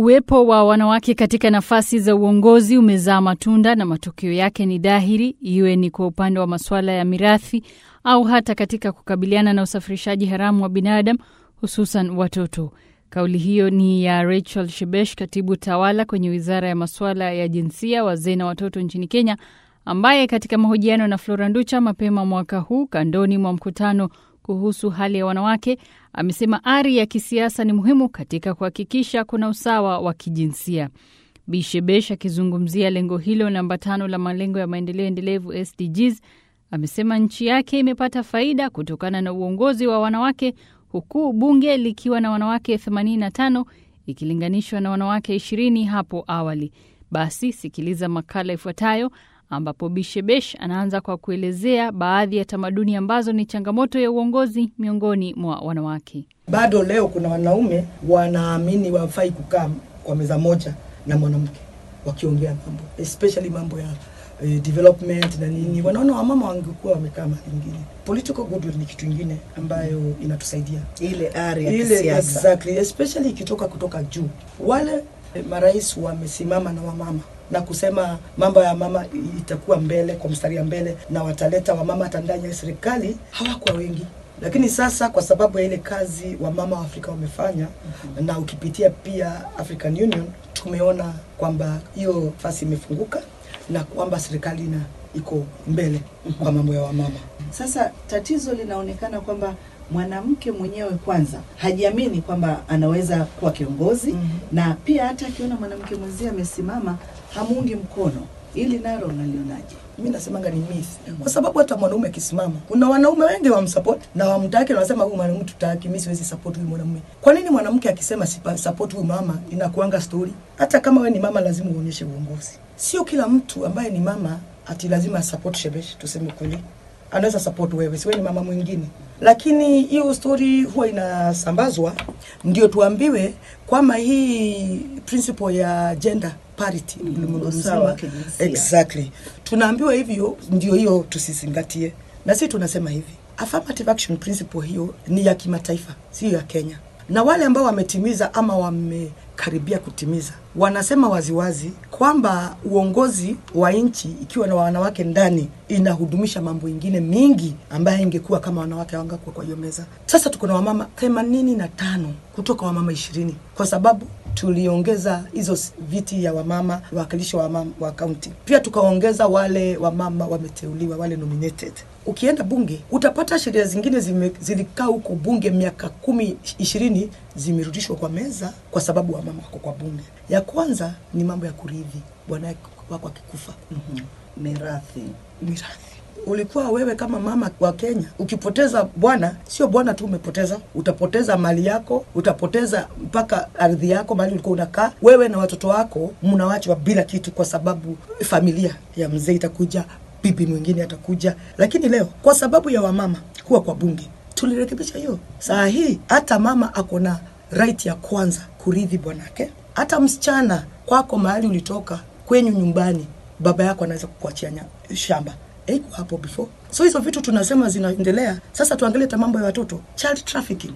Uwepo wa wanawake katika nafasi za uongozi umezaa matunda na matokeo yake ni dhahiri, iwe ni kwa upande wa masuala ya mirathi au hata katika kukabiliana na usafirishaji haramu wa binadamu, hususan watoto. Kauli hiyo ni ya Rachel Shebesh, katibu tawala kwenye wizara ya masuala ya jinsia, wazee na watoto nchini Kenya, ambaye katika mahojiano na Flora Nducha mapema mwaka huu kandoni mwa mkutano kuhusu hali ya wanawake amesema ari ya kisiasa ni muhimu katika kuhakikisha kuna usawa wa kijinsia. Bi Shebesh akizungumzia lengo hilo namba tano la malengo ya maendeleo endelevu SDGs amesema nchi yake imepata faida kutokana na uongozi wa wanawake huku bunge likiwa na wanawake 85 ikilinganishwa na wanawake 20 hapo awali. Basi sikiliza makala ifuatayo ambapo Bishebesh anaanza kwa kuelezea baadhi ya tamaduni ambazo ni changamoto ya uongozi miongoni mwa wanawake. Bado leo kuna wanaume wanaamini wafai kukaa kwa meza moja na mwanamke wakiongea mambo especially mambo ya eh, development na nini. Wanaona wamama wangekuwa wamekaa mahali ingine. Political goodwill ni kitu ingine ambayo inatusaidia ile ari ya ile kisiasa. exactly, especially ikitoka kutoka juu. Wale eh, marais wamesimama na wamama na kusema mambo ya mama itakuwa mbele kwa mstari ya mbele, na wataleta wamama hata ndani ya serikali. Hawakuwa wengi, lakini sasa kwa sababu ya ile kazi wamama wa Afrika wamefanya mm-hmm. na ukipitia pia African Union tumeona kwamba hiyo fasi imefunguka na kwamba serikali ina iko mbele kwa mambo ya wamama. Sasa tatizo linaonekana kwamba mwanamke mwenyewe kwanza hajiamini kwamba anaweza kuwa kiongozi Mhm. na pia hata akiona mwanamke mwenzie amesimama hamuungi mkono. Ili nalo unalionaje? mi nasemanga ni myth kwa sababu hata mwanaume akisimama kuna wanaume wengi wamsupport na wamtaki na wanasema huyu mwanaume tutaki mimi siwezi support huyu mwanamume kwa nini mwanamke akisema sipa- support huyu mama inakuanga story hata kama we ni mama lazima uonyeshe uongozi sio kila mtu ambaye ni mama ati lazima support shebesh tuseme kweli anaweza support wewe siwe ni mama mwingine lakini hiyo story huwa inasambazwa ndio tuambiwe kwamba hii principle ya gender parity ulimwengu usawa wa mzima. kijinsia. Exactly. Tunaambiwa hivyo ndio hiyo tusizingatie. Na sisi tunasema hivi. Affirmative action principle hiyo ni ya kimataifa, sio ya Kenya. Na wale ambao wametimiza ama wamekaribia kutimiza wanasema waziwazi kwamba uongozi wa nchi ikiwa na wanawake ndani inahudumisha mambo ingine mingi ambayo ingekuwa kama wanawake hawangakuwa kwa hiyo meza. Sasa tuko na wamama themanini na tano kutoka wamama ishirini kwa sababu tuliongeza hizo s- viti ya wamama wawakilishi wa wamama wa kaunti, pia tukaongeza wale wamama wameteuliwa, wale nominated. Ukienda bunge utapata sheria zingine zime, zilikaa huko bunge miaka kumi ishirini zimerudishwa kwa meza kwa sababu wamama wako kwa bunge. Ya kwanza ni mambo ya kurithi, bwana wako akikufa Mhm. Mirathi. mirathi. Ulikuwa wewe kama mama wa Kenya, ukipoteza bwana, sio bwana tu umepoteza, utapoteza mali yako, utapoteza mpaka ardhi yako, mahali ulikuwa unakaa wewe na watoto wako, mnawachwa bila kitu, kwa sababu familia ya mzee itakuja, bibi mwingine atakuja. Lakini leo kwa sababu ya wamama kuwa kwa bunge, tulirekebisha hiyo. Saa hii hata mama ako na right ya kwanza kurithi bwanake, hata msichana kwako mahali ulitoka kwenyu nyumbani baba yako anaweza kukuachia nya- shamba haiko hapo before so hizo vitu tunasema zinaendelea sasa tuangalie hata mambo ya watoto child trafficking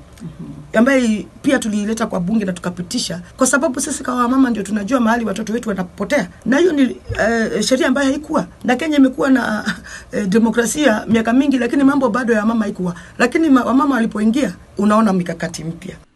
ambaye pia tuliileta kwa bunge na tukapitisha kwa sababu sisi kama mama ndio tunajua mahali watoto wetu wanapotea na hiyo ni uh, sheria ambayo haikuwa na kenya imekuwa na uh, demokrasia miaka mingi lakini mambo bado ya mama haikuwa lakini ma- wamama walipoingia unaona mikakati mpya